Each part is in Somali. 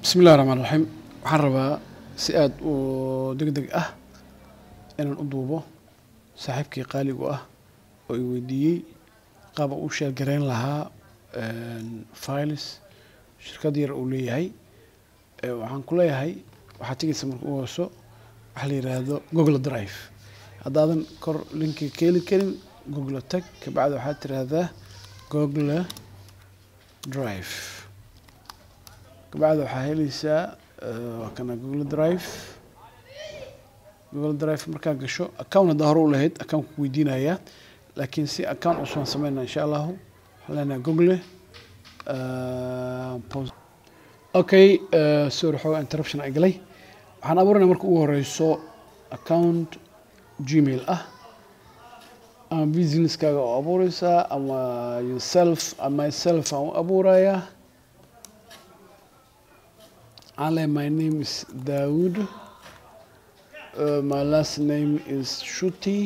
bismi illahi raxmaan raxiim waxaan rabaa si aada u deg deg ah inaan u duubo saaxiibkii qaaligu ah oo i weydiiyey qaaba u sheergarayn lahaa files shirkad yar uu leeyahay waxaan ku leeyahay waxaad tegeysa marka u hooso waxaa la yidhaahdo google drive haddaadan kor linkiga ka heli karin google tag kabacdi waxaad tiraahdaa google drive kabacdi waxaa helaysaa waa kana google drive google drive markaa gasho account haddaa hore u lahayd account ku weydiinaya laakiin si account cusubaan sameynaa insha allahu waxaan leenahay google okay sorry xoogaa interruption ay galay waxaan abuuranaa marka ugu horeyso account gmail ah ama businesskaaga oo abuureysaa ama yourself ama myself aan u abuurayaa Ale, my name is Daoud. Uh, my last name is Shuti.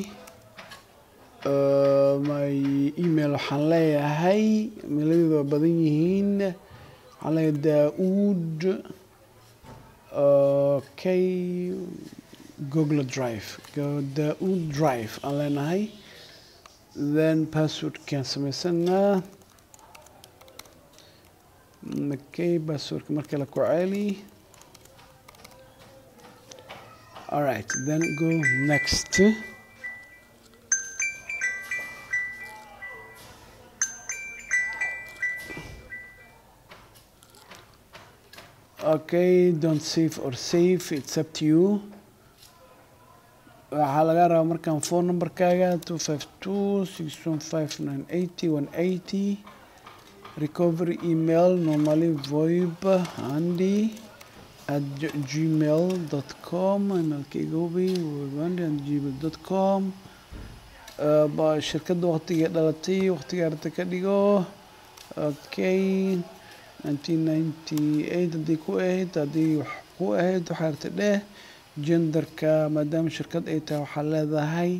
Uh, my email waxaan leeyahay mailadooda waa badan yihiin waxaan leeyahay daud okay google drive daud drive aan leenahay then passwordkaan sameysanaa okay passwordka marka la ku celi all right then go next okay don't save or save it's up to you waxaa laga rabaa markaan phone numberkaaga two five two six one five nine eighty one eighty recovery email normally voib handy at gmail.com emailkayga hubi voibhandy at gmail.com shirkadda waqtigay dhalatay waqtiga arta ka dhigo okay nineteen ninety eight haddii ku ahayd haddii wax ku ahayd waxaa arta dheh genderka maadaama shirkad ay tahay waxaa leedahay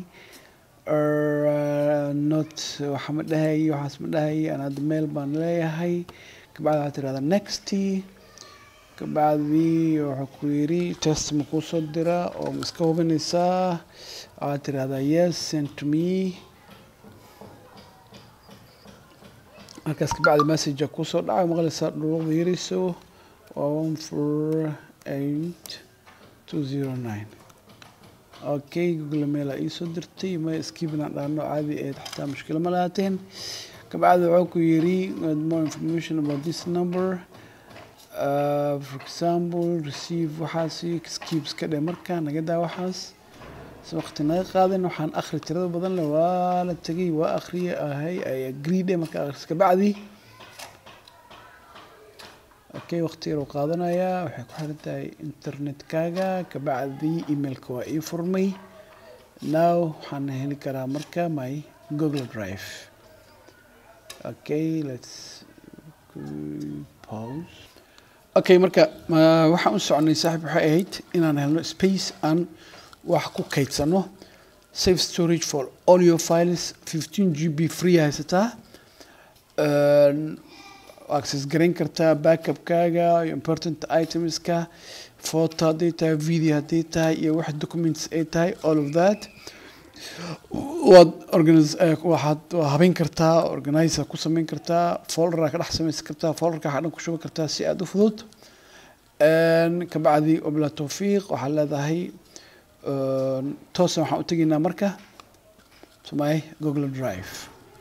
not waxa ma dhahay waxaas ma dhahay aan hadda meel baan leeyahay kabacdi waxaa tirahdaa nexty kabacdi wuxuu ku yidhi test ma kuu soo dira oo ma iska hubinaysaa waxaad tirahdaa yes send to me markaas kabacdi messagea kuusoo dhacay maqlaysaa dhuruqda yarayso waa one four eight two zero nine okay google mail aa iisoo dirtay ma skibinaan dhaano caadi ahayd xataa mushkilo ma lahaateen kabacdi wuxuu ku yidhi more information about this number uh, for example receive waxaasi skibs ka dhe marka naga daa waxaas si waqti naga qaadan waxaan akhri tirada badan leh waa la tegay waa akhriye ahay ay agree dhe marka akhris kabacdi okay waqti yar uu qaadanayaa waxay ku xiran tahay internetkaaga kabacdi emailka waa ii furmay now waxaan heli karaa marka my google drive okay let's pause okay marka waxaan u soconay saaxiib waxay ahayd inaan helno space aan wax ku kaydsano safe storage for all your files fifteen g b free haysataa access garayn kartaa backupkaaga important itemska photo hadday tahay video hadday tahay iyo wax documents ay tahay all of that waad organize waxaad habeyn kartaa organizer ku sameyn kartaa folderaa ka dhex sameysan kartaa folderka waxaa dhan ku shuban kartaa si aada u fudud kabacdi obla tawfiiq waxaad leedahay toosan waxaan u tegaynaa marka my google drive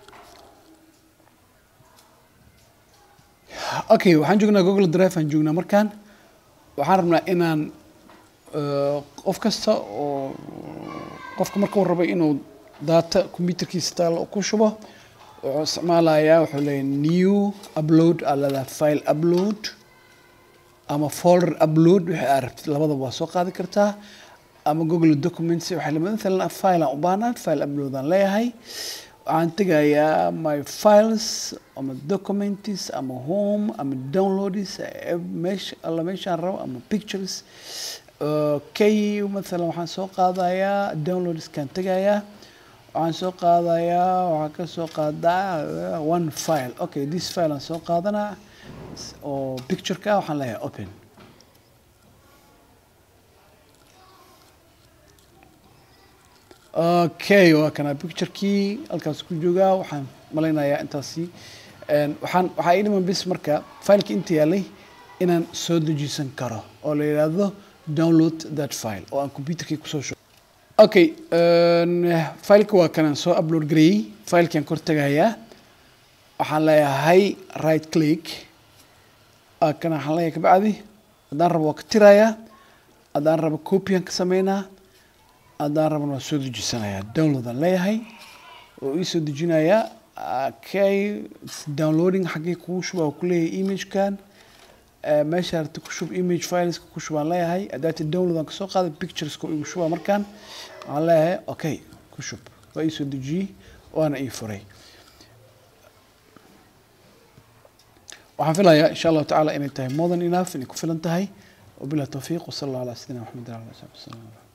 okay waxaan joognaa google drive aan joognaa markaan waxaan rabnaa inaan qof kasta oo qofka marka uu rabo inuu data computerkiisa taalo ku shubo wuxuu isticmaalayaa wuxuu leeyahay new upload aa leedahay file upload ama folder upload wixii aad rabtid labadaba waa soo qaadi kartaa ama google documents waxay lamid mathalan file aan u baahnaan file upload aan leeyahay waxaan tegayaa my files ama documents ama home ama downloads meesha alla meeshaan rabo ama pictures okay mathalan waxaan soo qaadayaa downloadskaan tegayaa waxaan soo qaadayaa waxaan ka soo qaadaa one file okay this file aan soo qaadanaa oo pictureka waxaan leeyahay open okay waa kana picturekii halkaas ku joogaa waxaan malaynayaa intaasi Een, waxaan waxaa ii dhiman bis marka fileka inta yaalay inaan soo dejisan karo oo la yidhaahdo download that file oo aan computerkii kusoo shubo okay een, fileka waa kanaan soo upload gareeyey filekaan kor tagayaa waxaan leeyahay right click Ah, kana waxaan leeyahay kabacdi haddaan rabo waa ka tirayaa haddaan rabo copyaan ka sameynaa haddaan rabana waa soo dejisanayaa downloadaan leeyahay oo ii soo dejinayaa okay it's downloading xaggee kugu shuba oo kuleeyahay imagekan Eh, meesha aragti ku shub image fileska ku shubaan leeyahay adaati download aan kasoo qaaday pictureska igu shuba markaan waxaan leeyahay okay ku shub waa ii soo dejiyey waana ii furay waxaan filayaa insha allahu tacaala inay tahay more than enough inay ku filan tahay wabilah tawfiiq wasala allah calaa sayidina maxamed wala alihi wasaxbi wasallam